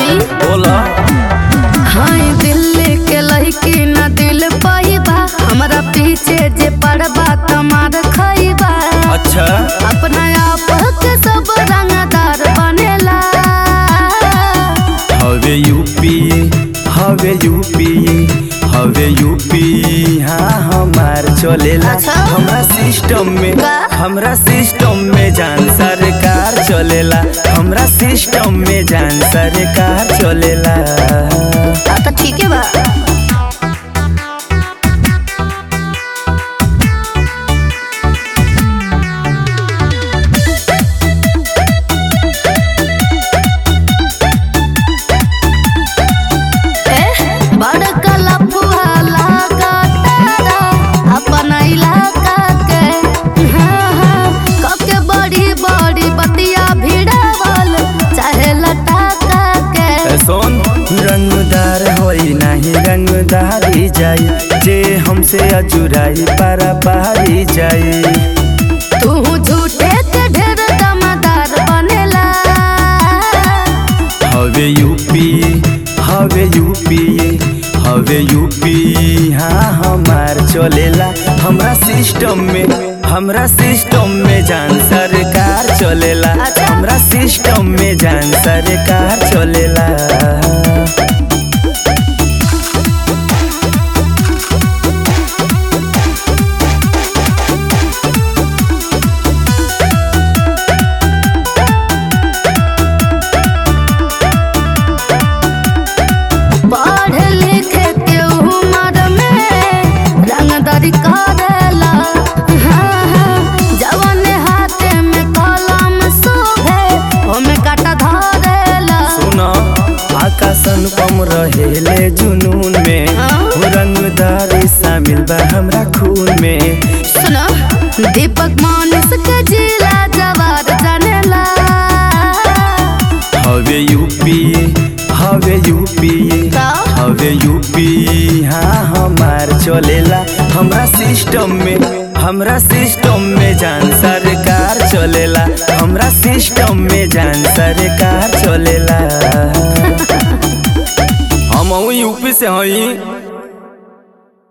सुनी बोला हाय दिल्ली के लड़की न दिल पाइबा हमरा पीछे जे पड़बा तमार खइबा अच्छा अपना आप के सब रंगदार बनेला हवे यूपी हवे यूपी हवे यूपी हाँ हमार चलेला अच्छा। हमरा सिस्टम में का? हमरा सिस्टम में जान सरकार चलेला हमरा सिस्टम में जान सरकार चलेला आ तो ठीक है बा ए, बड़का लफुआ लागा तारा अपन इलाका के हाँ, हाँ, कके बड़ी बड़ी बतिया भिड़ावल चाहे लटाका के ए सोन रंगदार होई नाही रंगदारी जाई जे हमसे अजुराई पारा पारी जाई तू झूठे के ढेर दमदार बनेला हवे यूपी हवे यूपी हवे यूपी हाँ हमार चलेला हमरा सिस्टम में हमरा सिस्टम में जान सरकार चलेला अच्छा। हमरा सिस्टम में जान सरकार चलेला पढ़ लिख के उम्र में रंगदारी करेला हाँ, हाँ, जवन हाथे में कलम शोभे ओमे काटा धरेला सुना आकाशन कम रहेले जुनून में हाँ। हो रंगदारी शामिल बा हमरा खून में सुनो दीपक मानस के जिला जवार जानेला हवे यूपी हवे यूपी का? हवे यूपी हाँ हमार चलेला हमरा सिस्टम में हमरा सिस्टम में जान सरकार चलेला हमरा सिस्टम में जान सरकार चलेला हम यूपी से हई